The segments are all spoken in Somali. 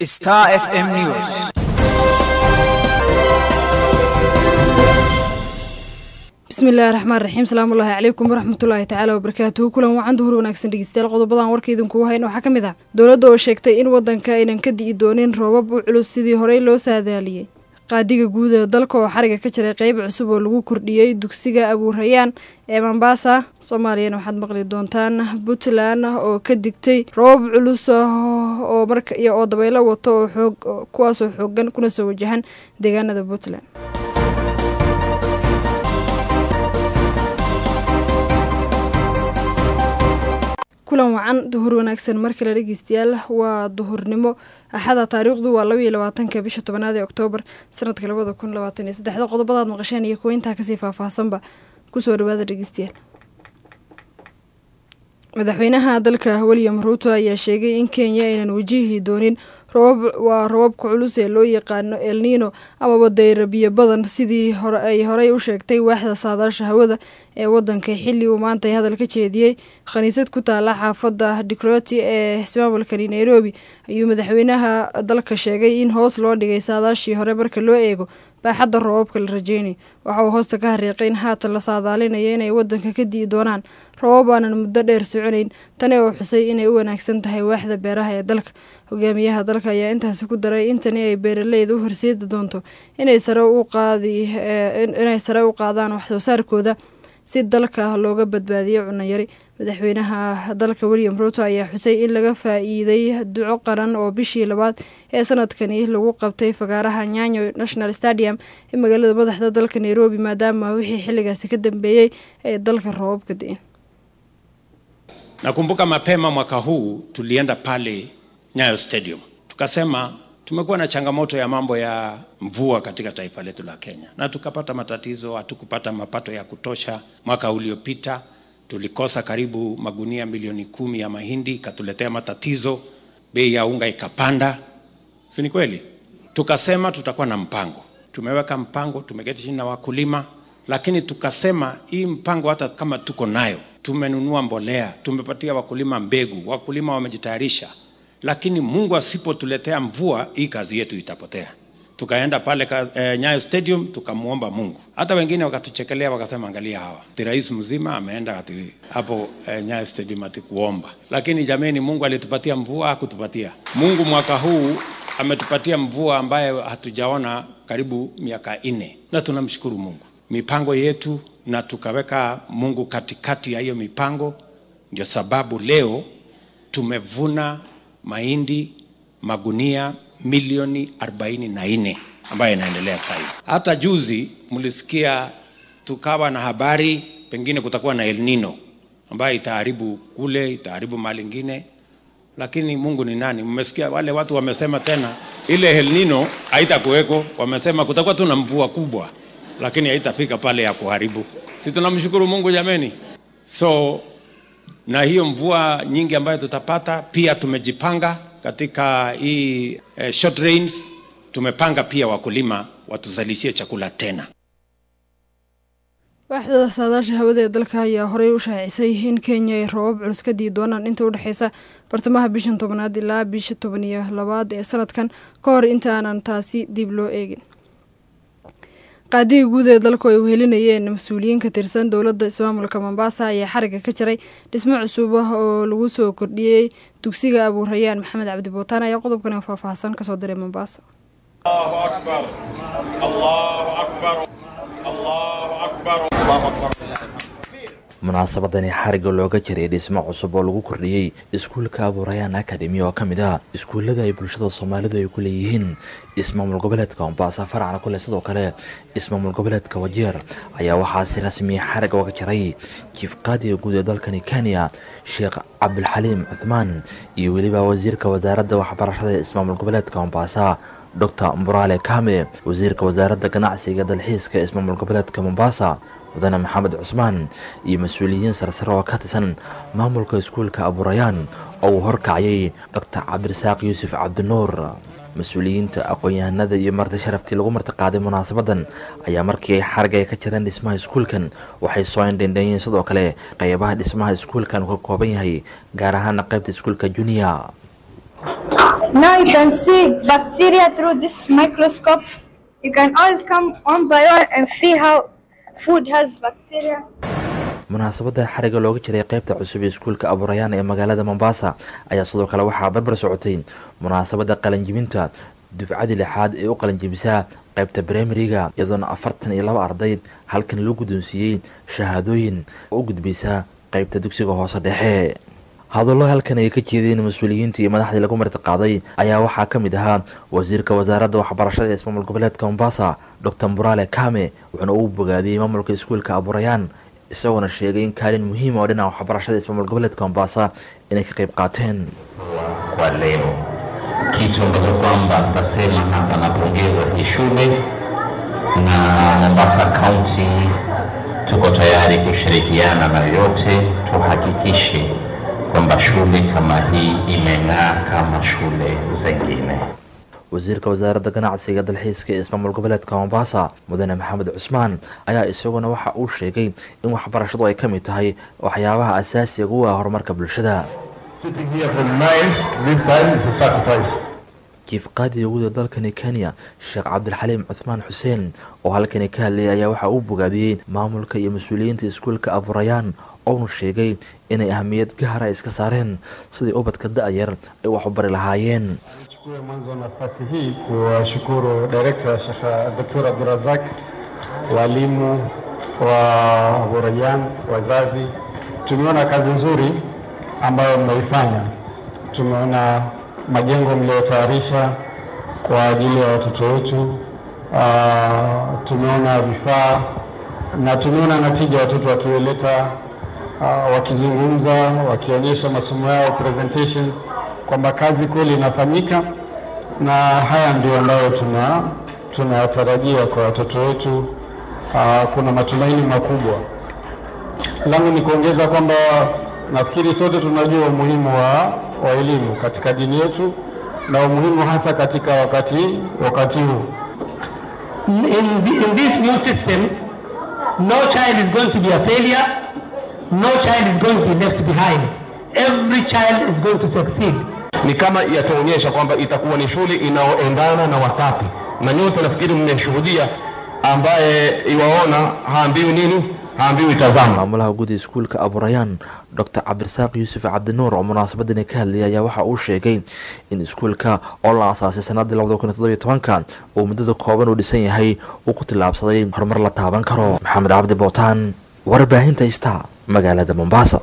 Star FM News. bismillahi raxmaan raxiim salaamullaahi calaykum waraxmatullaahi tacaala wabarakaatuhu kulan wacan duhur wanaagsan dhegeystayaal qodobadan warka idinkugu hayn waxaa ka mid ah dowladda oo sheegtay in waddanka aynan ka di'i doonin roobab u culus sidii horey loo saadaaliyey qaadiga guud ee dalka oo xariga ka jiray qeyb cusub oo lagu kordhiyey dugsiga abuurayaan ee mombasa soomaaliyana waxaad maqli doontaan puntland oo ka digtay roobab culus oo marka iyo oo dabaylo wato oo xoog kuwaasoo xoogan kuna soo wajahan deegaanada puntland kulan wacan duhur wanaagsan mar kale dhegeystayaal waa duhurnimo axada taariikhdu waa laba iyo labaatanka bisha tobanaad ee oktoobar sanadka labada kun labaatan iyo saddexda qodobadaad maqasheen iyo kuwa intaa kasii faahfaahsanba kusoo dhawaada dhegeystayaal madaxweynaha dalka william ruuto ayaa sheegay in kenya aynan wajihi doonin roobab waa robabka culus ee loo yaqaano elnino amaba dayrabiyo badan sidii ay horey u sheegtay waaxda saadaasha hawada ee wadanka xilli uu maantay hadal ka jeediyey khaniisad ku taala xaafadda dikroti ee ismaamulkani nairobi ayuu madaxweynaha dalka sheegay in hoos loo dhigay saadaashii hore marka loo eego baaxadda roobabka la rajeynay waxa uu hoosta ka hariiqay in haatan la saadaalinayo inay wadanka ka di'i doonaan roobab aanan muddo dheer soconayn tani oo xusay inay u wanaagsan tahay waaxda beeraha ee dalka hogaamiyaha dalka ayaa intaasi ku daray in tani ay beeraleyda u horseedi doonto inay sare u qaadi inay sare u qaadaan waxsoo saarkooda si dalka looga badbaadiyo cunayari madaxweynaha dalka william ruuto ayaa xusay in laga faa-iiday duco qaran oo bishii labaad ee sanadkani lagu qabtay fagaaraha nyanyo national stadium ee magaalada madaxda dalka nairobi maadaama wixii xilligaasi ka dambeeyey ee dalka roobab ka di-in Nakumbuka mapema mwaka huu tulienda pale Nyayo Stadium tukasema tumekuwa na changamoto ya mambo ya mvua katika taifa letu la Kenya, na tukapata matatizo, hatukupata mapato ya kutosha. Mwaka uliopita tulikosa karibu magunia milioni kumi ya mahindi, ikatuletea matatizo, bei ya unga ikapanda, si ni kweli? Tukasema tutakuwa na mpango, tumeweka mpango, tumeketi chini na wakulima, lakini tukasema hii mpango hata kama tuko nayo, tumenunua mbolea, tumepatia wakulima mbegu, wakulima wamejitayarisha, lakini Mungu asipotuletea mvua, hii kazi yetu itapotea. Tukaenda pale ka, eh, Nyayo Stadium tukamwomba Mungu. Hata wengine wakatuchekelea wakasema, angalia hawa, ati rais mzima ameenda ati hapo eh, Nyayo Stadium ati kuomba. Lakini jameni, Mungu alitupatia mvua, hakutupatia. Mungu mwaka huu ametupatia mvua ambayo hatujaona karibu miaka nne, na tunamshukuru Mungu mipango yetu, na tukaweka Mungu katikati ya hiyo mipango. Ndio sababu leo tumevuna mahindi magunia milioni arobaini na nne ambayo inaendelea sasa hivi. Hata juzi mlisikia tukawa na habari pengine kutakuwa na El Nino ambayo itaharibu kule, itaharibu mali ingine, lakini Mungu ni nani? Mmesikia wale watu wamesema tena ile El Nino haitakuweko, wamesema kutakuwa tu na mvua kubwa, lakini haitafika pale ya kuharibu. Si tunamshukuru Mungu jameni? So na hiyo mvua nyingi ambayo tutapata, pia tumejipanga katika hii eh, short rains. Tumepanga pia wakulima watuzalishie chakula tena. waaxda saadaasha hawada ee dalka ayaa horey u shaacisay in kenya ay roobab culus ka dii doonaan inta u dhexeysa bartamaha bishan tobanaad ilaa bisha toban iyo labaad ee sanadkan ka hor inta aanan taasi dib loo eegin qaadiga guud ee dalku ay wehelinayeen mas-uuliyiin ka tirsan dowladda ismaamulka mombasa ayaa xariga ka jiray dhismo cusub ah oo lagu soo kordhiyey dugsiga abuurayaan maxamed cabdi bootaan ayaa qodobkan faahfaahsan kasoo diray mombasa munaasabadani xariga looga jiray dhismo cusub oo lagu kordhiyey iskuulka abuurayaan akademi oo ka mid ah iskuullada ay bulshada soomaalidu ay ku leeyihiin ismaamul goboleedka mombasa faracna kule sidoo kale ismaamul goboleedka wajeer ayaa waxaasi rasmiya xariga oga jiray jiif qaadiga guud ee dalkani kenya sheekh cabdulxaliim cuthmaan iyo weliba wasiirka wasaaradda waxbarashada ee ismaamul goboleedka mombasa docr muraale kame wasiirka wasaaradda ganacsiga dalxiiska ismaamul goboleedka mombasa mudane maxamed cusmaan iyo mas-uuliyiin sarsare oo ka tirsan maamulka iskuulka abuurayaan oo uu horkacayay doctor cabdirasaaq yuusuf cabdinuur mas-uuliyiinta aqoon-yahanada iyo marti sharaftii lagu martiqaaday munaasabadan ayaa markii ay xarga ka jireen dhismaha iskuulkan waxay soo indhendheeyeen sidoo kale qeybaha dhismaha iskuulkan uu ka kooban yahay gaar ahaana qeybta iskuulka junior Now you can see bacteria through this microscope. You can all come one by one and see how food has bacteria. munaasabadda xariga looga jiray qeybta cusub ee iskuulka abuurayaan ee magaalada mombasa ayaa sidoo kale waxaa barbar socotay munaasabadda qalanjibinta dufcadii lixaad ee u qalanjibisaa qeybta brimariga iyadoona afartan iyo laba arday halkan loo guddoonsiiyey shahaadooyin oo u gudbaysaa qeybta dugsiga hoose dhexe hadallo halkan ay ka jeedeen mas-uuliyiinta iyo madaxdii lagu martiqaaday ayaa waxaa ka mid ahaa wasiirka wasaaradda waxbarashada ee ismaamul goboleedka mombasa docor murale kame wuxuuna uu bogaadiyey maamulka iskuulka abuurayaan isagoona sheegay in kaalin muhiima oo dhinaca waxbarashada ismaamul goboleedka mombasa inay ka qayb qaateen kwa leo kitu ambacho kwamba tasema hapa napongeza hii shule na Mombasa County tuko tayari kushirikiana na yote tuhakikishe kwamba shule kama hii imeng'aa kama shule zingine. wasiirka wasaaradda ganacsiga dalxiiska ee ismaamul goboleedka mombasa mudane maxamed cusmaan ayaa isaguna waxa uu sheegay in waxbarashadu ay ka mid tahay waxyaabaha asaasiga u ah horumarka bulshada Sitting here from nine this time is a sacrifice. jiif qaadiga guud ee dalkani kenya sheekh cabdilxaliim cuthmaan xuseen oo halkani ka hadlayay ayaa waxa uu bogaadiyey maamulka iyo mas-uuliyiinta iskuulka abuurayaan ouna sheegay inay ahamiyad gaara iska saareen sidii ubadka da-yar ay wax u bari lahaayeen Nichukue mwanzo nafasi hii kuwashukuru Director Sheikh Dr. Abdurazak, walimu wa Burayan, wazazi. Tumeona kazi nzuri ambayo mmeifanya. Tumeona majengo mliotayarisha kwa ajili ya watoto wetu. Uh, tumeona vifaa na tumeona natija watoto wakioleta uh, wakizungumza wakionyesha masomo yao presentations kwamba kazi kweli inafanyika na haya ndio ambayo tuna tunayatarajia kwa watoto wetu. Uh, kuna matumaini makubwa. Langu ni kuongeza kwamba nafikiri sote tunajua umuhimu wa, wa elimu katika dini yetu na umuhimu hasa katika wakati wakati huu. in, the, in this new system, no child is going to be a failure, no child is going to be left behind. Every child is going to succeed. ni kama yataonyesha kwamba itakuwa ni shule inayoendana na wakati, na nyote nafikiri mmeshuhudia, ambaye iwaona haambiwi nini, haambiwi tazama. maamulaha guud ee iskuulka abuurayaan docor cabdirasaaq yuusuf cabdinuur oo munaasabadani ka hadlayay ayaa waxa uu sheegay in iskuulka oo la asaasay sanadii labada kun iyo toddobiyo tobanka uu muddada kooban uu dhisan yahay uu ku tillaabsaday horumar la taaban karo maxamed cabdi bootaan warbaahinta ista magaalada mombasa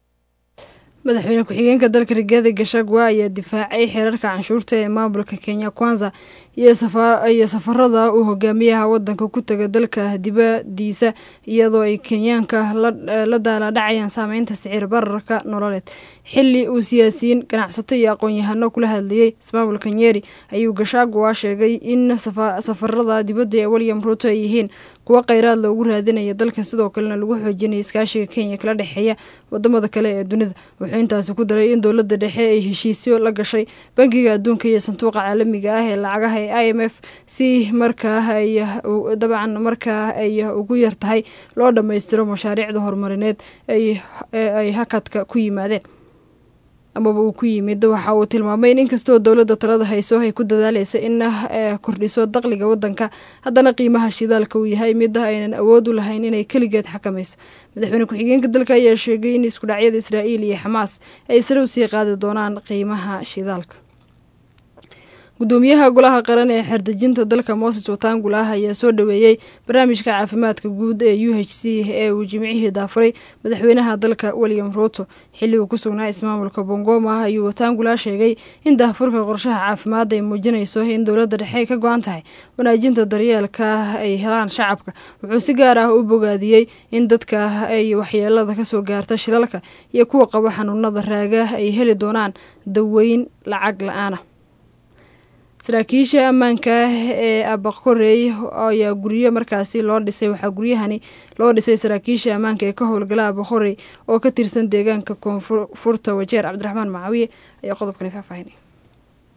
madaxweyne ku-xigeenka dalka rigaadi gashagwa ayaa difaacay xeerarka canshuurta ee maamulka kenya kwanza iyo safarada uu hogaamiyaha wadanka ku taga dalka dibadiisa iyadoo ay kenyaanka la daaladhacayaan saameynta sicir bararka nololeed xili uu siyaasiyiin ganacsato iyo aqoon-yahano kula hadlayey ismaamulka nyeri ayuu gashagwa sheegay in safarada dibadda ee william ruto ay yihiin kuwo kheyraad loogu raadinaya dalka sidoo kalena lagu xoojinaya iskaashiga kenya kala dhexeeya wadamada kale ee dunida wuxuu intaasi ku daray in dowladda dhexe ay heshiisyo la gashay bankiga adduunka iyo sanduuqa caalamiga ah ee lacagaha ee i m f si markaa ay dabcan markaa ay ugu yar tahay loo dhammaystiro mashaariicda horumarineed ay hakadka ku yimaadeen amaba uu ku yimid waxa uu tilmaamay in inkastoo dowladda talada hayso ay ku dadaaleysa in kordhiso daqliga wadanka haddana qiimaha shidaalka uu yahay mida aynan awood u lahayn inay keligeed xakamayso madaxweyne ku-xigeenka dalka ayaa sheegay in iskudhacyada israa'iil iyo xamaas ay sare usii qaadi doonaan qiimaha shidaalka gudoomiyaha golaha qaran ee xerdejinta dalka moses watangula ayaa soo dhaweeyey barnaamijka caafimaadka guud ee u h c ee uu jimcihii daafuray madaxweynaha dalka william ruto xilli uu ku sugnaa ismaamulka bongoma ayuu watangula sheegay in daafurka qorshaha caafimaad ay muujinayso in dowladda dhexe ka go-an tahay wanaajinta daryeelka ay helaan shacabka wuxuu si gaar ah u bogaadiyey in dadka ay waxyeelada kasoo gaarta shilalka iyo kuwa qaba xanuunada raaga ay heli doonaan daweyn lacag la-aana saraakiisha ammaanka ee abaqorey ayaa guryo markaasi loo dhisay waxaa guryahani loo dhisay saraakiisha ammaanka ee ka howlgala abaqorey oo ka tirsan deegaanka koonfurta wajeer cabdiraxmaan macawiye ayaa qodobkani faahfaahinay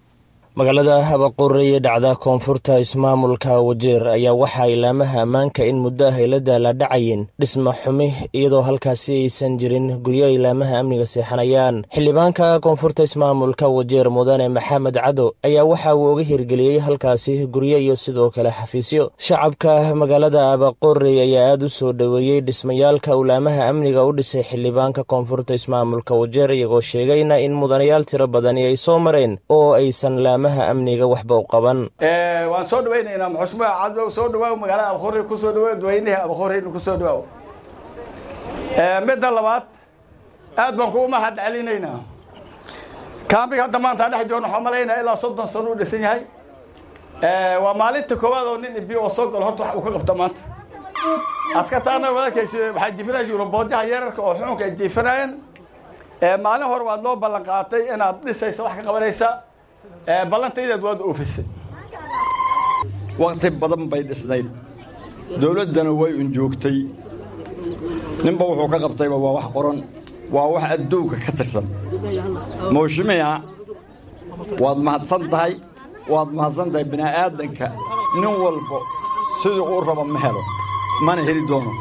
magaalada habaqore ee dhacda koonfurta ismaamulka wajeer ayaa waxaa ilaamaha ammaanka in muddo ah ay la daalaadhacayeen dhisma xumi iyadoo halkaasi aysan jirin guryo ilaamaha amniga seexanayaan xildhibaanka koonfurta ismaamulka wajeer mudane maxamed cado ayaa waxa uu uga hirgeliyey halkaasi guryo iyo sidoo kale xafiisyo shacabka magaalada habaqore ayaa aad u soo dhoweeyey dhismayaalka ulaamaha amniga u dhisay xildhibaanka koonfurta ismaamulka wajeer iyagoo sheegayna in mudanayaal tiro badani ay soo mareen oo aysan amniga waxba u qaban waan soo dhawaynaynaa maxushmaa cadlow soo dhawaaw magaalada abaqori ku soo dhawow dadweynaha abaqorina ku soo dhawaaw midda labaad aad baan kugu mahad celinaynaa kaambiga hadda maanta dhex joogna waxaan malaynaa ilaa soddon sano u dhisan yahay waa maalinta koowaad oo nin ibi oo soo galo horta wax uu ka qabta maanta askartaana wadakaysi waxaa jifinaya yuruboodyaha yeerarka oo xukunka ay jiifanayeen maalin hore waad loo ballan qaatay inaad dhisayso wax ka qabanaysa ballantaydaad waad oofisay wakti badan bay dhisnayd dowladdana way un joogtay ninba wuxuu ka qabtayba waa wax qoran waa wax adduunka ka tirsan mawshimiha waad mahadsan tahay waad mahadsan tahay bini'aadanka nin walba sidii uu raba ma helo mana heli doono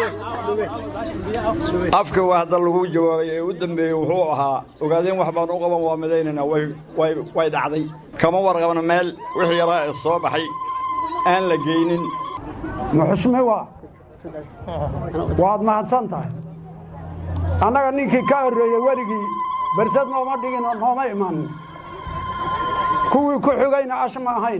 afka waa hadda lagu jawaabay ee u dambeeyey wuxuu ahaa ogaadeen wax baan u qaban waa midaynaynaa way dhacday kama warqabna meel wixii yaraa ee soo baxay aan la geynin muxushmiwa waad mahadsan tahay annaga ninkii ka horreeyey weligii bersad nooma dhigin oo nooma imanin kuwii ku xigayna ash ma ahayn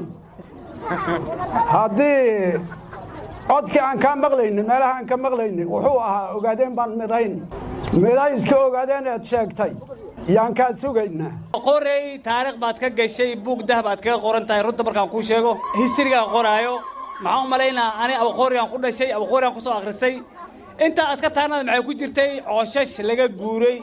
haddii codkii aan kaa maqlaynin meelaha aan ka maqlaynin wuxuu ahaa ogaadeen baan midayn midayska ogaadeen eed sheegtay yaan kaa sugaynaa qorey taariikh baad ka gashay buug dah baad kaga qoran tahay runta markaan kuu sheego histirigaan qoraayo maxaan u malaynaa ani abaqoorigaan ku dhashay abaqoorigaan ku soo akhrisay intaa askartaanada maxay ku jirtay cooshash laga guuray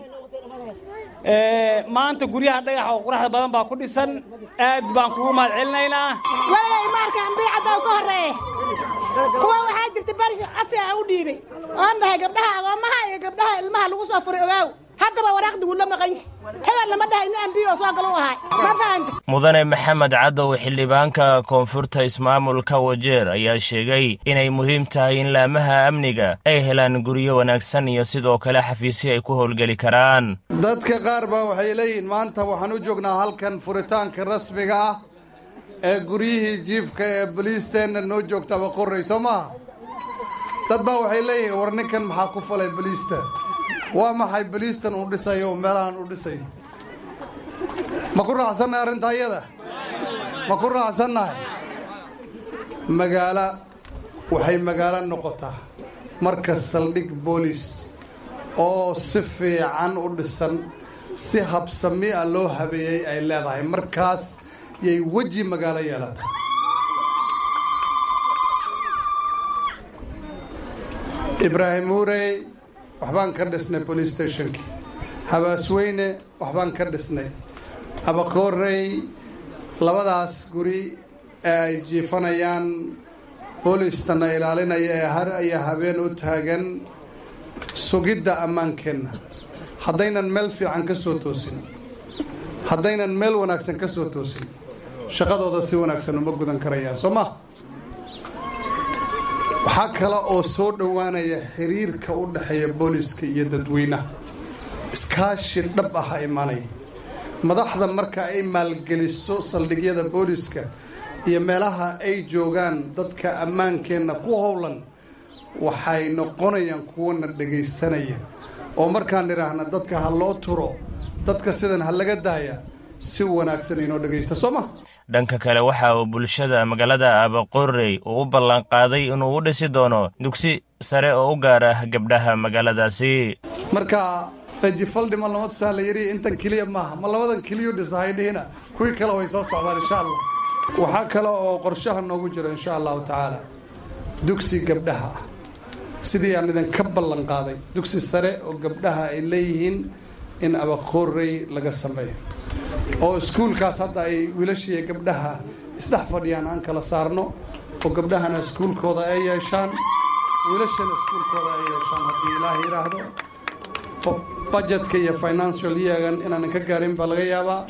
maanta guryaha dhagaxa oo quraxda badan baa ku dhisan aad baan kugu mahad celinaynaa waligay maalkaan biicadda ka horreeye kuwa waxaa jirta bari codsi aan u dhiibay oon dhahay gabdhaha agoomaha iyo gabdhaha ilmaha lagu soo furay ogaaw haddaba waraaqdigu la maqan hebel lama dhahay nin ambiyo soo galo u ahay ma fahanta mudane maxamed cadow xildhibaanka koonfurta ismaamulka wajeer ayaa sheegay inay muhiim tahay in laamaha amniga ay helaan guryo wanaagsan iyo sidoo kale xafiisyo ay ku howlgeli karaan dadka qaar baa waxay leeyihiin maanta waxaan u joognaa halkan furitaanka rasmiga ah ee guryihii jiifka ee boliisteenna noo joogtaba qorray soo maaha dad baa waxay leeyihiin war ninkan maxaa ku falay boliista waa maxay boliistan uu dhisayo oo meelahan u dhisay ma ku raacsannahay arrinta ayada ma ku raacsannahay magaalo waxay magaalo noqotaa marka saldhig boolis oo si fiican u dhisan si habsami a loo habeeyey ay leedahay markaas yay weji magaalo yeelata ibraahim uurey waxbaan ka dhisnay police stationkii habaasweyne waxbaan ka dhisnay abakoorey labadaas guri ee ay jiifanayaan boolistana ilaalinaya ee har iyo habeen u taagan sugidda ammaankeenna haddaynan meel fiican ka soo toosin haddaynan meel wanaagsan ka soo toosin shaqadooda si wanaagsan uma gudan karayaan soo ma waxaa kale oo soo dhowaanaya xiriirka u dhexeeya booliska iyo dadweynaha iskaashi dhab ah imanaya madaxda marka ay maalgeliso saldhigyada booliska iyo meelaha ay joogaan dadka ammaankeenna ku howlan waxay noqonayaan kuwana dhegaysanaya oo markaan idhaahna dadka ha loo turo dadka sidan ha laga daaya si wanaagsan inoo dhegaysta soo ma dhanka kale waxa uu bulshada magaalada abaqorey uu u ballanqaaday inuu u dhisi doono dugsi sare oo u gaara gabdhaha magaaladaasi marka ejifaldhima lama tusaa la yidhi intan keliya maaha ma labadan keliyu dhisahaydhihina kuwii kale way soo socdaan insha allah waxaa kale oo qorshaha noogu jiro insha allahu tacaala dugsi gabdhaha ah sidii aan idinka ballan qaaday dugsi sare oo gabdhaha ay leeyihiin in abaqorey laga sameeyo oo iskuulkaas hadda ay wiilashiiyo gabdhaha isdhex fadhiyaan aan kala saarno oo gabdhahana iskuulkooda ay yeeshaan wiilashana iskuulkooda ay yeeshaan haddii ilaah yidhaahdo budgetka iyo financial yeagan inaanan ka gaarin baa laga yaabaa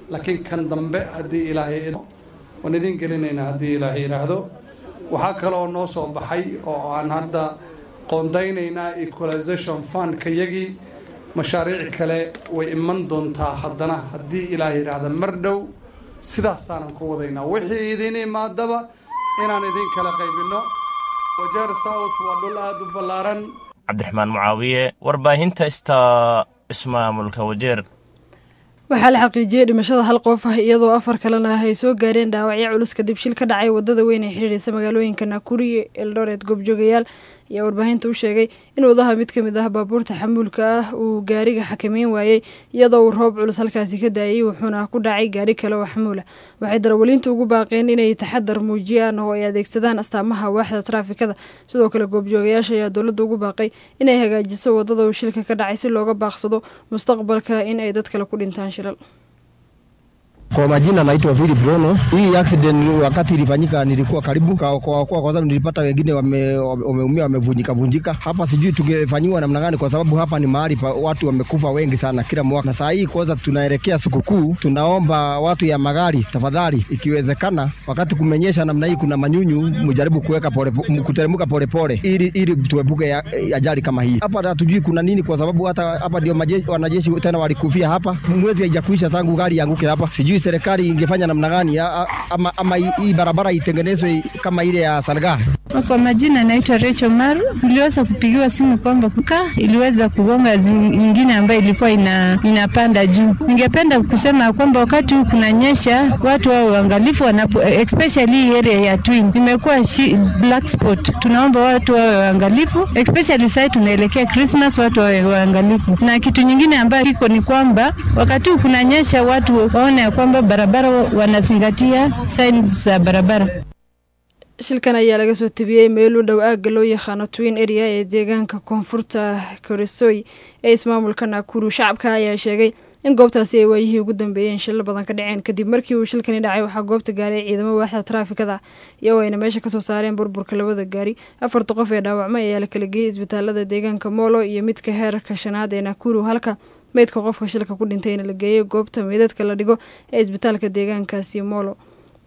laakiin kan dambe haddii ilaahay waan idin gelinaynaa haddii ilaahay yidhaahdo waxaa kaloo noo soo baxay oo aan hadda qoondaynaynaa equalization fundka yagii mashaariic kale way iman doontaa haddana haddii ilaahay yidhaahda mar dhow sidaasaanan ku wadaynaa wixii idin imaadaba inaan idin kala qaybinno wajeer south waa dhul aada u ballaaran cabdiraxmaan mucaawiye warbaahinta ista ismaamulka wajeer waxaa la xaqiijiyey dhimashada hal qof ah iyadoo afar kalena ay soo gaareen dhaawacyo culus kadib shil ka dhacay wadada weyn ee xiriireysa magaalooyinka nakuri iyo eldoret goobjoogayaal ayaa warbaahinta u sheegay in wadaha mid ka mid ah baabuurta xamuulka ah uu gaariga xakameyn waayey iyadoo uu roob culus halkaasi ka daayay wuxuuna ku dhacay gaari kale oo xamuul ah waxay darawaliintu ugu baaqeen inay taxadar muujiyaan oo ay adeegsadaan astaamaha waaxda traafikada sidoo kale goobjoogayaasha ayaa dowladda ugu baaqay inay hagaajiso wadada uu shilka ka dhacay si looga baaqsado mustaqbalka in ay dad kale ku dhintaan shilal Kwa majina naitwa Philip Rono. Hii accident wakati ilifanyika nilikuwa karibu kwa, kwa, kwa, kwa sababu nilipata wengine wameumia wame wamevunjika vunjika. Hapa sijui tungefanyiwa namna gani, kwa sababu hapa ni mahali pa watu wamekufa wengi sana kila mwaka, na saa hii kwanza tunaelekea sikukuu, tunaomba watu ya magari tafadhali, ikiwezekana, wakati kumenyesha namna hii, kuna manyunyu, mjaribu kuweka pole, kuteremka polepole ili ili tuepuke ya- ajali kama hii. Hapa hatujui kuna nini, kwa sababu hata hapa ndio majeshi- wanajeshi tena walikufia hapa, mwezi haijakuisha tangu gari ianguke hapa. Sijui serikali ingefanya namna gani, a- a- ama, ama hii hii barabara itengenezwe kama ile ya Salgaa. Kwa majina naitwa Rachel Maru. Niliweza kupigiwa simu kwamba kuka iliweza kugonga zi- nyingine ambayo ilikuwa ina, inapanda juu. Ningependa kusema kwamba wakati huu kunanyesha, watu wao waangalifu wanapo, especially hii area ya Twin imekuwa shi- black spot. Tunaomba watu wawe waangalifu, especially sasa tunaelekea Christmas, watu wawe waangalifu. Na kitu nyingine ambayo kiko ni kwamba wakati huu kunanyesha, watu waone ya kwamba barabara wanazingatia signs za barabara. shilkan ayaa laga soo tebiyey meel u dhow aagga loo yaqaano twin area ee deegaanka koonfurta koresoy ee ismaamulka nakuru shacabka ayaa sheegay in goobtaasi ay waayihii ugu dambeeyeen shilal badan ka dhaceen kadib markii uu shilkani dhacay waxaa goobta gaaray ciidamo waaxda traafikada iyagoo ayna meesha kasoo saareen burburka labada gaari afarta qof ee dhaawacmay ayaa la kala geeyey isbitaalada deegaanka molo iyo midka heerka shanaad ee nakuru halka meydka qofka shilka ku dhintayna la geeyey goobta meydadka la dhigo ee isbitaalka deegaankaasi molo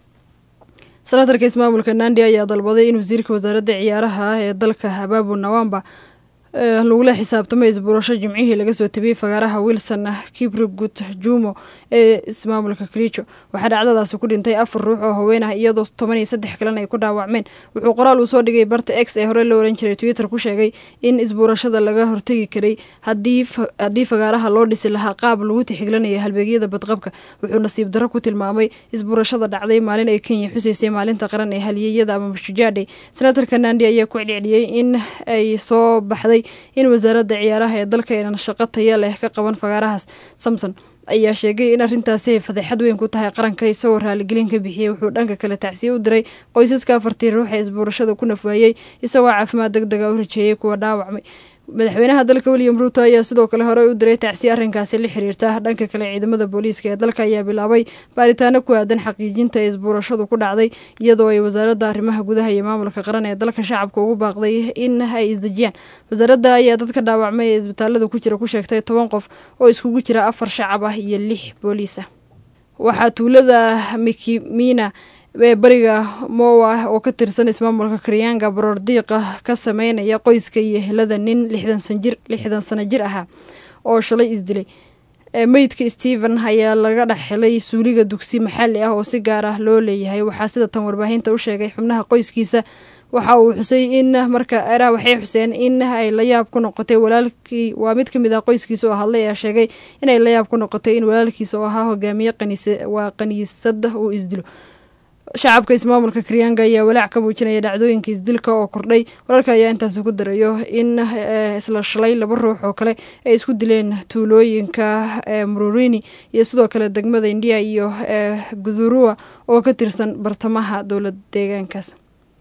senatarka ismaamulka nandi ayaa dalbaday in wasiirka wasaaradda ciyaaraha ah ee dalka habaabu nawamba eh, lagula xisaabtamo isbuurasho jimcihii laga soo tabiyey fagaaraha wilson kibrigut jumo ee ismaamulka kericho waxaa dhacdadaasi ku dhintay afar ruux oo haween ah iyadoo toban iyo saddex kalena ay ku dhaawacmeen wuxuu qoraal uu soo dhigay barta x ee hore loo oran jiray twitter ku sheegay in isbuurashada laga hortegi karay haddii fa- haddii fagaaraha loo dhisi lahaa qaab lagu tixgelinaya halbeegyada badqabka wuxuu nasiib darro ku tilmaamay isbuurashada dhacday maalin ay kenya xusaysay maalinta qaran ee halyeeyada ama mashujaadhay senatarka nandi ayaa ku celceliyey in ay soo baxday in wasaaradda ciyaaraha ee dalka aynan shaqo taya leh ka qaban fagaarahaas samson ayaa sheegay in arrintaasi ay fadeexad weyn ku tahay qaranka isagoo raaligelin ka bixiyey wuxuu dhanka kale tacsiye u diray qoysaska afartii ruux ee isbuurashada ku nafwaayey isagoo caafimaad deg dega u rajeeyey kuwa dhaawacmay madaxweynaha dalka william ruuto ayaa sidoo kale horey u diray tacsiye arrinkaasi la xiriirta dhanka kale ciidamada booliiska ee dalka ayaa bilaabay baaritaano ku aadan xaqiijinta ee isbuurashadu ku dhacday iyadoo ay wasaaradda arrimaha gudaha iyo maamulka qaran ee dalka shacabka ugu baaqday in ay isdejiyaan wasaaradda ayaa dadka dhaawacmay ee isbitaalada ku jira ku sheegtay toban qof oo iskugu jira afar shacab ah iyo lix booliis ah waxaa tuulada mikimina ee bariga mowa oo ka tirsan ismaamulka karyaanga baroordiiqa ka sameynaya qoyska iyo helada nin lixdan sanjir lixdan sano jir ahaa oo shalay isdilay ee meydka stephen ayaa laga dhex helay suuliga dugsi maxalli ah oo si gaar ah loo leeyahay waxaa sida tan warbaahinta u sheegay xubnaha qoyskiisa waxa uu xusay in marka eraha waxay xuseen in ay la yaab ku noqotay walaalkii waa mid ka mid ah qoyskiisa oo hadlay ayaa sheegay inay la yaab ku noqotay in walaalkiisa oo ahaa hogaamiye qaniisa waa qaniisada uu isdilo shacabka ismaamulka karyaanga ayaa walaac ka muujinaya dhacdooyinka isdilka oo kordhay wararka ayaa intaasi ku darayo in eh, isla shalay laba ruux oo kale ay isku dileen tuulooyinka eh, mururini iyo sidoo kale degmada indiya iyo eh, gudurua oo ka tirsan bartamaha dowlad deegaankaas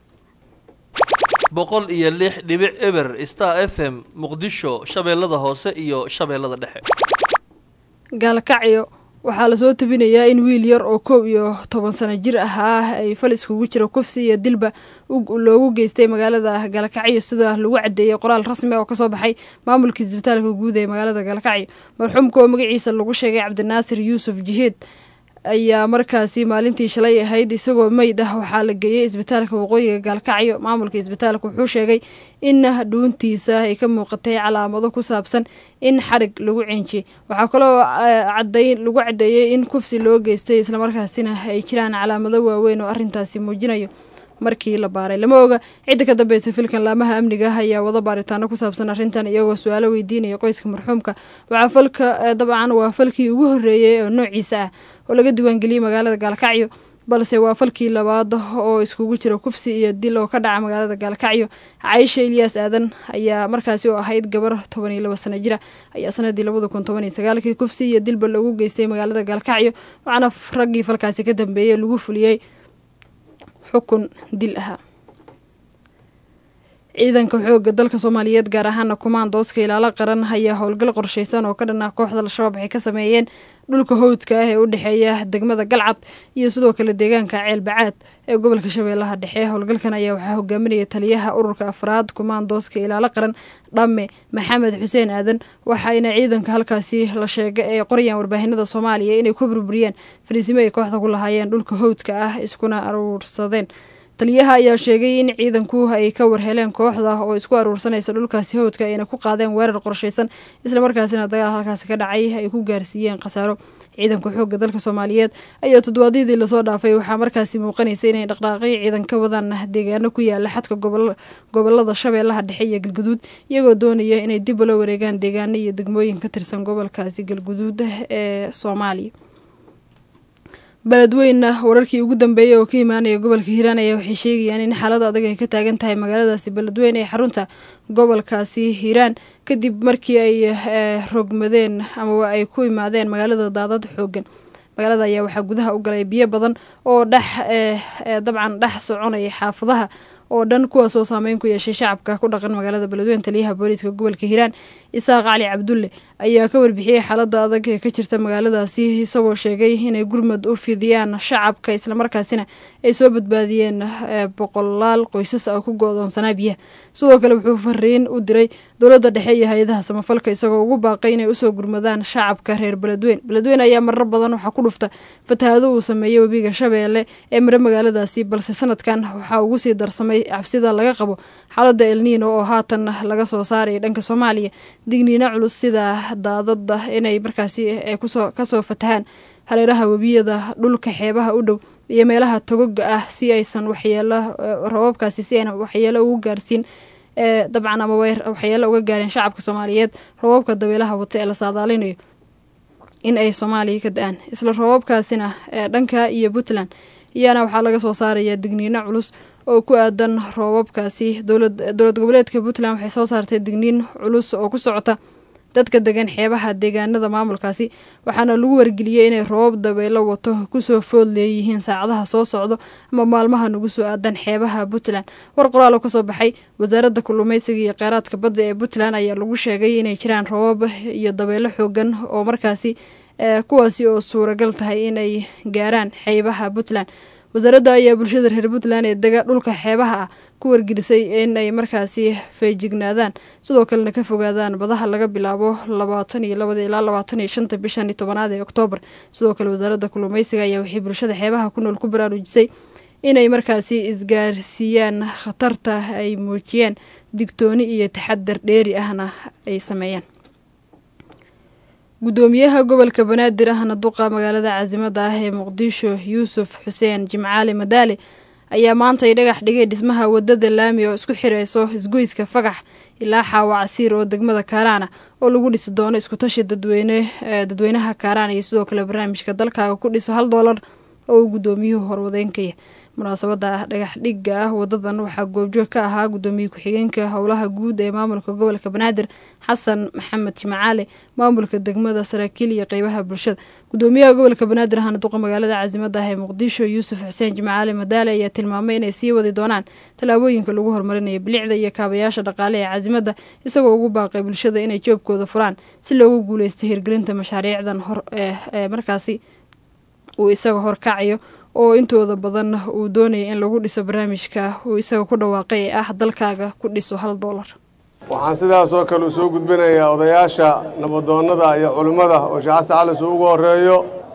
boqol iyo lix dhibic eber star f m muqdisho shabeellada hoose iyo shabeellada dhexe gaalkacyo waxaa lasoo tabinayaa in wiil yar oo kow iyo toban sano jir ahaa ay fal iskugu jira kufsi iyo dilba u- loogu geystay magaalada gaalkacyo sida lagu cadeeyey qoraal rasmi oo kasoo baxay maamulka isbitaalka guud ee magaalada gaalkacyo marxuumka oo magaciisa lagu sheegay cabdinaasir yuusuf jihiid ayaa markaasi maalintii shalay ahayd isagoo meyd ah waxaa la geeyey isbitaalka waqooyiga gaalkacyo maamulka isbitaalka wuxuu sheegay in dhuuntiisa ay ka muuqatay calaamado ku saabsan in xarig lagu ciinjiyey waxaa kaloo cadayn lagu caddeeyey in kufsi loo geystay islamarkaasina ay jiraan calaamado waaweyn oo arrintaasi muujinayo markii la baaray lama oga cidda ka dambeysa filkan laamaha amniga ah ayaa wada baaritaano ku saabsan arrintan iyagoo su-aalo weydiinaya qoyska marxuumka waxaa falka dabcan waa falkii ugu horreeyey oo noociisa ah oo laga diiwaangeliyey magaalada gaalkacyo balse waa falkii labaad oo iskugu jira kufsi iyo dil oo ka dhaca magaalada gaalkacyo caisha ilyaas aadan ayaa markaasi oo ahayd gabar toban iyo laba sano jira ayaa sanadii labada kun toban iyo sagaalkii kufsi iyo dilba lagu geystay magaalada gaalkacyo waxaana raggii falkaasi ka dambeeyey lagu fuliyey xukun dil ahaa ciidanka xoogga dalka soomaaliyeed gaar ahaana kumaandooska ilaalo qaran ayaa howlgal qorsheysan oo ka dhan ah kooxda al-shabaab waxay ka sameeyeen dhulka howdka ah ee u dhexeeya degmada galcad iyo sidoo kale deegaanka ceelbacaad ee gobolka shabeellaha dhexe howlgalkan ayaa waxaa hogaaminaya taliyaha ururka afraad kumaandooska ilaalo qaran dhamme maxamed xuseen aadan waxayna ciidanka halkaasi la sheegay ee qorayaan warbaahinada soomaaliya inay ku burburiyeen fariisimo ay kooxda ku lahaayeen dhulka howdka ah iskuna aruursadeen taliyaha ayaa sheegay in ciidanku ay ka warheleen kooxda oo isku aruursanaysa dhulkaasi howdka ayna ku qaadeen weerar qorshaysan islamarkaasina dagaal halkaasi ka dhacay ay ku gaarsiiyeen khasaaro ciidanka xoogga dalka soomaaliyeed ayaa toddobaadyadii lasoo dhaafay waxaa markaasi muuqanaysa inay dhaqdhaaqyo ciidan ka wadaan deegaano ku yaala xadka gobolada shabeellaha dhexe iyo galguduud iyagoo doonaya inay dib ula wareegaan deegaano iyo degmooyin ka tirsan gobolkaasi galguduud ee soomaaliya beledweyna wararkii ugu dambeeyey oo ka imaanaya gobolka hiiraan ayaa waxay sheegayaan in xaalada adag ay ka taagan tahay magaaladaasi beledweyne ee xarunta gobolkaasi hiiraan kadib markii ay rogmadeen ama ay ku imaadeen magaalada daadad xoogan magaalada ayaa waxaa gudaha u galay biyo badan oo dhex dabcan dhex soconaya xaafadaha oo dhan kuwaasoo saameyn ku yeeshay shacabka ku dhaqan magaalada beledweyne taliyaha booliiska gobolka hiiraan isaaq cali cabdulle ayaa ka warbixiyey xaalada adag ee ka jirta magaaladaasi isagoo sheegay inay gurmad u fidiyaan shacabka islamarkaasina ay soo badbaadiyeen boqolaal qoysas ah ku go-doonsanaa biyaha sidoo kale wuxuu fariin u diray dowladda dhexe iyo hay-adaha samafalka isagoo ugu baaqay inay usoo gurmadaan shacabka reer beledweyne beledweyne ayaa marar badan waxaa ku dhufta fatahaado uu sameeyey webiga shabeelle ee mare magaaladaasi balse sanadkan waxaa ugu sii darsamay cabsida laga qabo xaalada elniino oo haatan laga soo saaraya dhanka soomaaliya digniino culus sida daadada inay markaasi kasoo fatahaan hareeraha webiyada dhulka xeebaha u dhow iyo meelaha togoga ah si aysan waxyeelo rababkaasi si ayna waxyeelo ugu gaarsiin dabcan ama waxyeelo uga gaareen shacabka soomaaliyeed rababka dabeelaha wata ee la saadaalinayo in ay soomaaliya ka da-aan isla rababkaasina dhanka iyo puntland iyana waxaa laga soo saaraya digniino culus oo ku aadan roobabkaasi dowlad goboleedka puntland waxay soo saartay digniin culus oo ku socota dadka degan xeebaha deegaanada maamulkaasi waxaana lagu wargeliyey inay roobab dabeelo wato kusoo food leeyihiin saacadaha soo socdo ama maalmaha nagu soo aadan xeebaha puntland war qoraal oo kasoo baxay wasaaradda kalluumeysiga iyo kheyraadka badda ee puntland ayaa lagu sheegay inay jiraan roobab iyo dabeelo xoogan oo markaasi kuwaasi oo suuragal tahay inay gaaraan xeebaha puntland wasaaradda ayaa bulshada reer puntland ee dega dhulka xeebaha ah ku wargelisay inay markaasi feejignaadaan sidoo kalena ka fogaadaan badaha laga bilaabo labaatan iyo labada ilaa labaatan iyo shanta bishan iyo tobanaad ee oktoobar sidoo kale wasaaradda kalluumeysiga ayaa waxay bulshada xeebaha ku nool ku baraarujisay inay markaasi isgaarsiiyaan khatarta ay muujiyeen digtooni iyo taxadar dheeri ahna ay sameeyaan gudoomiyaha gobolka banaadir ahna duqa magaalada caasimada ah ee muqdisho yuusuf xuseen jimcaali madaale ayaa maanta ay dhagax dhigay dhismaha wadada laami oo isku xireyso isgoyska fagax ilaa xaawa casiir oo degmada kaaraana oo lagu dhisi doono iskutashi dadweyne dadweynaha kaaraan iyo sidoo kale barnaamijka dalkaaga ku dhiso hal doolar oo uu gudoomiyuhu horwadeenkaya munaasabada dhagax dhigga ah wadadan waxaa goobjoog ka ahaa gudoomiye ku-xigeenka howlaha guud ee maamulka gobolka banaadir xasan maxamed jimacaale maamulka degmada saraakiil iyo qeybaha bulshada gudoomiyaha gobolka banaadir ahna duqa magaalada caasimada ah ee muqdisho yuusuf xuseen jimacaale madaale ayaa tilmaamay inay sii wadi doonaan tallaabooyinka lagu horumarinayo bilicda iyo kaabayaasha dhaqaale ee caasimada isagoo ugu baaqay bulshada inay joobkooda furaan si loogu guuleysta hirgelinta mashaariicdan hor ee markaasi uu isaga horkacayo oo intooda badan uu doonaya in lagu dhiso barnaamijka uu isaga ku dhawaaqay ee ah dalkaaga ku dhiso hal doolar waxaan sidaas oo kale u soo gudbinayaa odayaasha nabadoonnada iyo culimmada oo sheekh xasan calis uu ugu horreeyo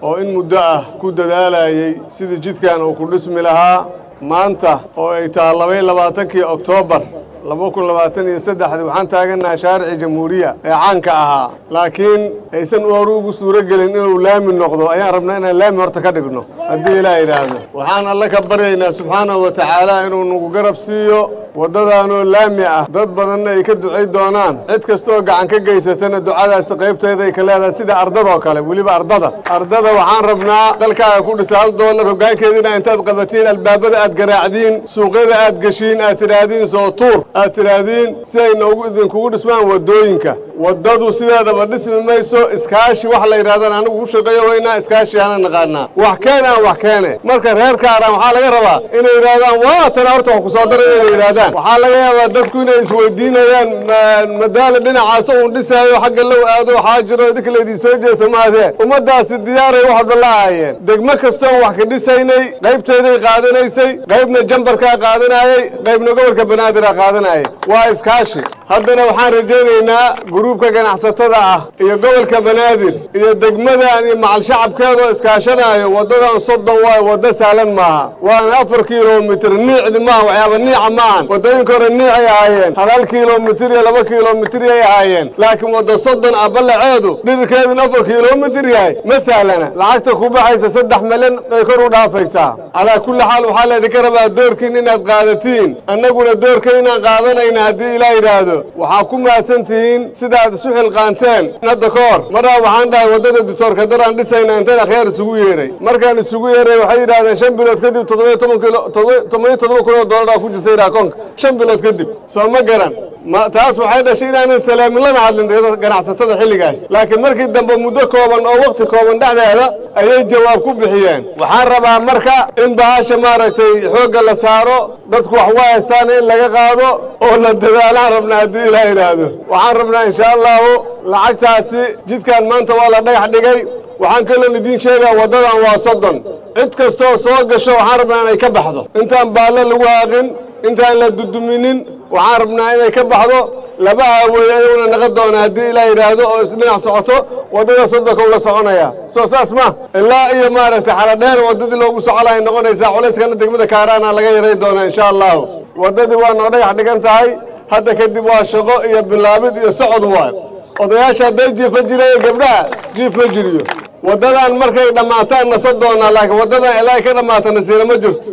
oo in muddo ah ku dadaalayay sidii jidkan uu ku dhismi lahaa maanta oo ay tahay labaiyo labaatankii oktoobar laba kun labaatan iyo saddexdii waxaan taagannahay shaaricii jamhuuriya ee caanka ahaa laakiin aysan hore ugu suuro gelin inuu laami noqdo ayaan rabnaa inaan laami horta ka dhigno haddii ilaa yidhaahdo waxaan alle ka baryaynaa subxaanahu wa tacaala inuu nagu garab siiyo waddadaanoo laami ah dad badanna ay ka ducay doonaan cid kastaoo gacan ka geysatana ducadaasi qaybteeda ay ka leedahay sida ardadoo kale weliba ardada ardada waxaan rabnaa dalkaaga ku dhisa hal doolar hoggaankeediina intaad qabatiin albaabada aad garaacdiin suuqyada aad geshiin aad tidhaahdiin soo tuur aad tidhaahdiin si ay noogu idinkugu dhismaan waddooyinka waddadu sideedaba dhismi mayso iskaashi wax la yidhahdaan anigu u shaqeeyo weynaa iskaashi ana naqaanaa wax keen aan wax keene marka reer kaaraan waxaa laga rabaa inay yidhahdaan waa tana horta wax ku soo daray inay yidhahdaan waxaa laga yaabaa dadku inay isweydiinayaan madaala dhinacaas uun dhisaayo xagga low aado waxaa jiro idinka laydin soo jeesa maadee ummaddaasi diyaaray wax walba la ahaayeen degmo kastoon wax ka dhisaynay qaybteeday qaadanaysay qaybna jambarkaa qaadanayey qaybna gobolka banaadirah qaadanayay waa iskaashi haddana waxaan rajaynaynaa guruubka ganacsatada ah iyo gobolka banaadir iyo degmadan iyo macal shacabkeedoo iskaashanaayo waddadan soddon waayo waddo sahlan maaha waana afar kilomitir niicdi maaha waxyaaba niica maahan waddooyinka hore niicay ahaayeen hal hal kilomitir iyo laba kilomitir yay ahaayeen laakiin wadda soddon ah ballaceedu dhirikeeduna afar kilomitir yahay ma sahlana lacagta ku baxaysa saddex milyan ay kor u dhaafaysaa calaa kulli xaal waxaa laydinka rabaa doorkiin inaad qaadatiin annaguna doorka inaan qaadanayna haddii ilaa yidhaahdo waxaa ku mahadsan tihiin sidaad isu xilqaanteen hadda ka hor marraa waxaan dhahay waddada dictoorka daraan dhisayna intayn akhyaar isugu yeeray markaan isugu yeeray waxay yidhahdeen shan bilood kadib toddobiyo toban kilo toddobiyo toddoba kun oo doolar ku jirta yidhaha koonka shan bilood kadib soo ma garan ma taas waxay dhashay inaanan salaamin lana hadlin ganacsatada xilligaas laakiin markii dambe muddo kooban oo wakhti kooban dhexdeeda ayay jawaab ku bixiyeen waxaan rabaa marka in bahasha maaragtay xoogga la saaro dadku wax waa haystaan in laga qaado oo la dadaalaan rabnaa haddii ilaa yidhaahdo waxaan rabnaa insha allahu lacagtaasi jidkan maanta waa la dhagax dhigay waxaan kaloo idiin sheegaa waddadan waa soddon cid kastoo soo gasho waxaan rabnaa inay ka baxdo intaan baalle lagu haaqin intaan la duduminin waxaan rabnaa inay ka baxdo laba haaweeye ayuuna naqa doona haddii ilaa yidhaahdo oo isdhinac socoto waddada soddonka ula soconaya soo saas ma ilaa iyo maaragtay xaladheer waddadii loogu socolahay noqonaysaa culayskana degmada kaaraana laga yaray doonaa insha allahu waddadii waa noo dhagax dhigan tahay hadda kadib waa shaqo iyo bilaabid iyo socod waay odayaasha hadday jiifa jireen gabdhaha jiif ma jiriyo waddadan markay dhammaataan nasa doonaa laakiin waddadan ilaa ay ka dhammaata nasiira ma jirto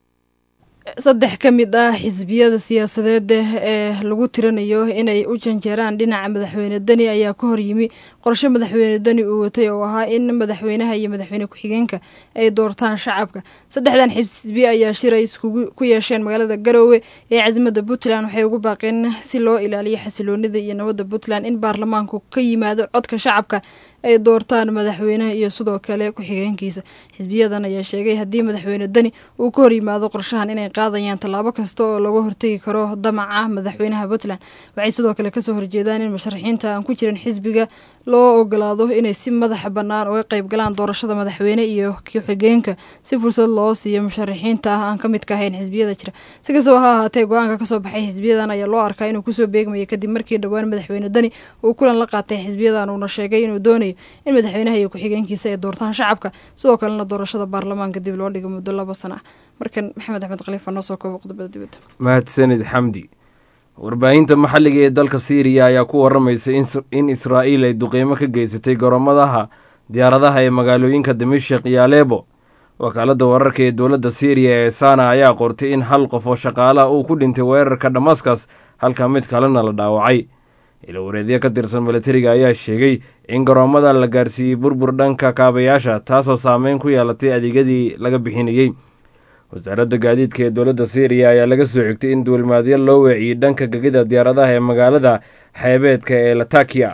saddex ka mid ah xisbiyada siyaasadeed ee lagu tiranayo inay u janjeeraan dhinaca madaxweyne deni ayaa ka hor yimi qorshe madaxweyne deni uu watay oo ahaa in madaxweynaha iyo madaxweyne ku-xigeenka ay doortaan shacabka saddexdan xisbi ayaa shiray iskugu ku yeesheen magaalada garoowe ee casimada puntland waxay ugu baaqeen si loo ilaaliyo xasiloonida iyo nabadda puntland in baarlamaanku ka yimaado codka shacabka ay doortaan madaxweynaha iyo sidoo kale ku-xigeenkiisa xisbiyadan ayaa sheegay haddii madaxweyne deni uu ka hor yimaado qorshahan inay qaadayaan tallaabo kasta oo laga hortegi karo damaca madaxweynaha puntland waxay sidoo kale kasoo horjeedaan in musharaxiinta aan ku jirin xisbiga loo ogolaado inay si madaxa bannaan uga qayb galaan doorashada madaxweyne iyo ku-xigeenka si fursad loo siiyo musharaxiinta ah aan ka midka ahayn xisbiyada jira si kastaba ha ahaatee go-aanka kasoo baxay xisbiyadan ayaa loo arkaa inuu kusoo beegmaya kadib markii dhowaan madaxweyne deni uu kulan la qaatay xisbiyadan uuna sheegay inuu doonayo in madaxweynaha iyo ku-xigeenkiisa ay doortaan shacabka sidoo kalena doorashada baarlamaanka dib loo dhigo muddo laba sana ah markan maxamed axmed khaliifa noo soo koobo qodobada dibadda mahadsanid xamdi warbaahinta maxalliga ee dalka siiriya ayaa ku waramaysa in israa'iil ay duqeymo ka geysatay goromadaha diyaaradaha ee magaalooyinka dimashik iyo aleebo wakaaladda wararka ee dowladda siiriya ee sana ayaa qortay in hal qof oo shaqaalaha uu ku dhintay weerarka damaskas halka mid kalena la dhaawacay ilawareedyo ka tirsan milatariga ayaa sheegay in garoomada la gaarsiiyey burbur dhanka kaabayaasha taasoo saameyn ku yeelatay adeegyadii laga bixinayey wasaaradda gaadiidka ee dowladda syriya ayaa laga soo xigtay in duulimaadyo loo weeciyey dhanka gegida diyaaradaha ee magaalada xeebeedka ee latakiya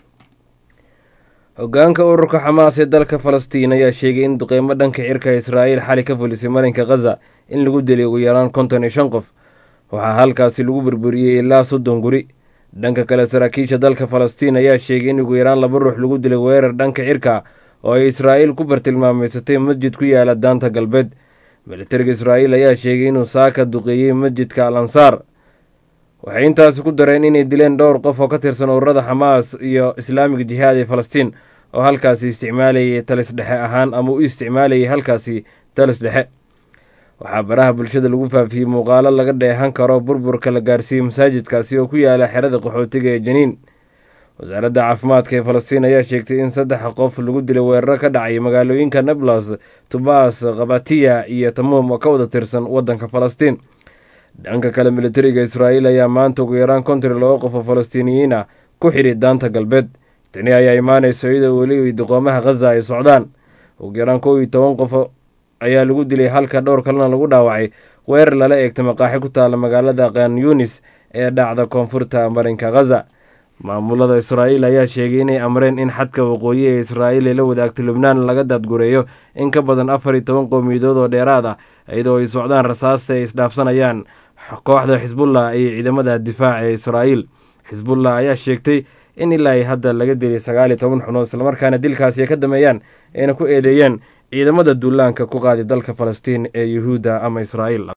hogaanka ururka xamaas ee dalka falastiin ayaa sheegay in duqeymo dhanka cirka israa'iil xali ka fulisay marinka khaza in lagu dilay ugu yaraan konton iyo shan qof waxaa halkaasi lagu burburiyey ilaa soddon guri dhanka kale saraakiisha dalka falastiin ayaa sheegay in ugu yaraan laba ruux lagu dilay weerar dhanka cirka oo ay israa'iil ku bartilmaameysatay masjid ku yaala daanta galbeed militariga israa'iil ayaa sheegay inuu saaka duqeeyey masjidka al ansaar waxay intaasi ku dareen inay dileen dhowr qof oo ka tirsan ururada xamaas iyo islaamiga jihaad ee falastiin oo halkaasi isticmaalayay talis dhexe ahaan ama u isticmaalayay halkaasi talis dhexe waxaa baraha bulshada lagu faafiyey muuqaalo laga dheehan karo burburka la gaarsiiyey masaajidkaasi oo ku yaala xerada qaxootiga ee janiin wasaaradda caafimaadka ee falastiin ayaa sheegtay in saddex qof lagu dilay weeraro ka dhacay magaalooyinka nablus tubas khabatiya iyo tamuum oo ka wada tirsan waddanka falastiin dhanka kale militariga israa'iil ayaa maanta ugu yaraan konton iyo laba qof oo falastiiniyiin ah ku xidhi daanta galbeed tani ayaa imaanayso iyadoo weli diqoomaha khaza ay socdaan ugu yaraan kow iyo toban qof ayaa lagu dilay halka dhowr kalena lagu dhaawacay weerar lala eegta maqaaxi ku taala magaalada kan yunis ee dhacda koonfurta marinka khaza maamulada israa'iil ayaa sheegay inay amreen in xadka waqooyi ee israa'iil ee la wadaagta lubnaan laga daadgureeyo in ka badan afar iyo toban qowmiyadood oo dheeraad ah iyadoo ay socdaan rasaasta ay isdhaafsanayaan kooxda xisbullah iyo ciidamada difaaca ee israa'iil xisbullah ayaa sheegtay in ilaa ay hadda laga dilay sagaal iyo toban xunood islamarkaana dilkaasi ay ka dameeyaan ayna ku eedeeyeen ciidamada duulaanka ku qaadi dalka falastiin ee yuhuudda ama israa'iil